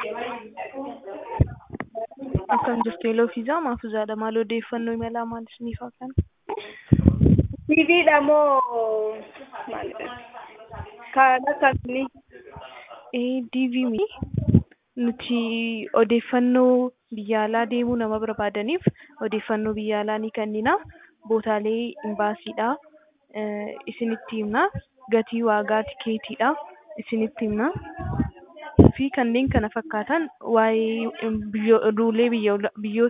Akkam jirtu Eloo Fiizaa Maafuzaadha. Maal odeeffannoo imalaa maal isiniif haa kennu? TVdha moo maalidha? Kan akkamii? Eh, DV mi nuti odeeffannoo biyya alaa deemuu nama barbaadaniif odeeffannoo biyya alaa ni kennina. Bootaalee imbaasiidha eh, isinitti himna. Gatii waagaa tikeetiidha isinitti himna. fi kanneen kana fakkaatan waa'ee biyyo- ruulee biyya- biyyoota